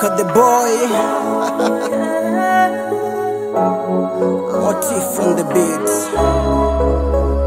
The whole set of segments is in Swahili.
Shaka the boy. Motif on the beats.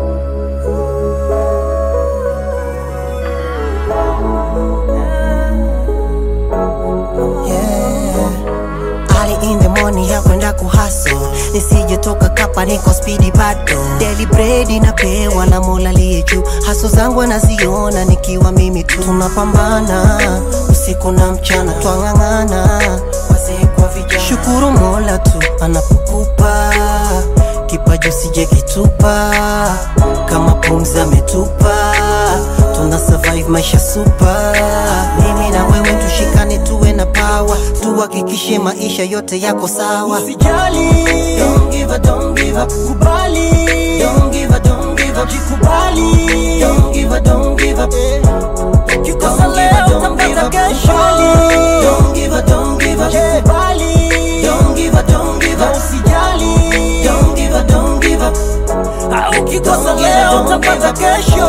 Yeah. Ali in the morning ya kwenda kuhaso nisijetoka kapa niko spidi bado Daily bread inapewa na mola liye juu haso zangu anaziona nikiwa mimi tu tunapambana usiku na mchana twang'ang'ana wazee kwa vijana shukuru mola tu anapokupa kipaji usije kitupa kama pumzi ametupa tuna survive maisha super mimi na wewe tushikane tuwe na power tuhakikishe maisha yote yako sawa Usijali, don't give up, don't give up. kubali, Don't give up, don't give up. jikubali. Don't give up, don't give up. Ukikosa Don't give leo up, don't utapata give up. kesho. Don't give up, don't give up. Jikubali, Don't give up, don't give na up. usijali. Don't give up, don't give up. Ah, Ukikosa Don't give leo up, don't utapata give up. kesho.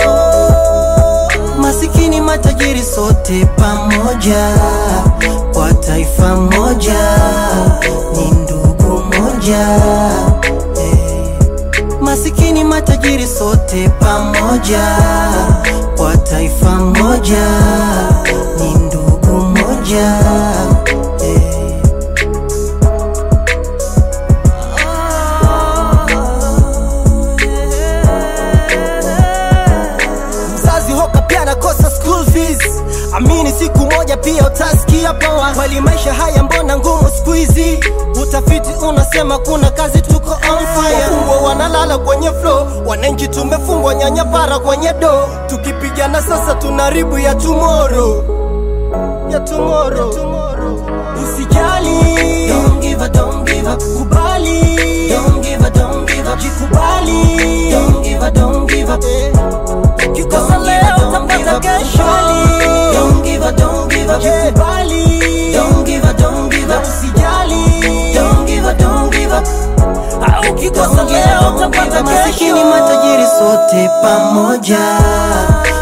Masikini matajiri sote pamoja, kwa taifa moja, ni ndugu moja. Eh. Masikini matajiri sote pamoja, kwa taifa moja, ni ndugu moja. Eh. mzazi hoka pia nakosa school fees amini siku moja pia utasikia poa kweli maisha haya mbona ngumu siku hizi utafiti unasema kuna kazi tuko on fire wafungwa wanalala kwenye flow wananchi tumefungwa nyanya para kwenye do tukipigana sasa tunaribu ya tomorrow ya tomorrow usijali Don't give up, don't give up. kubali Don't give up, don't give up. jikubali Don't give up, don't give up. kikosa Don't give leo up, don't give utapata up. kesho Don't give up, don't give up. jikubali Don't give up, don't give na up. usijali Don't give up, don't give up. au ukikosa leo utapata Masikini kesho matajiri sote pamoja,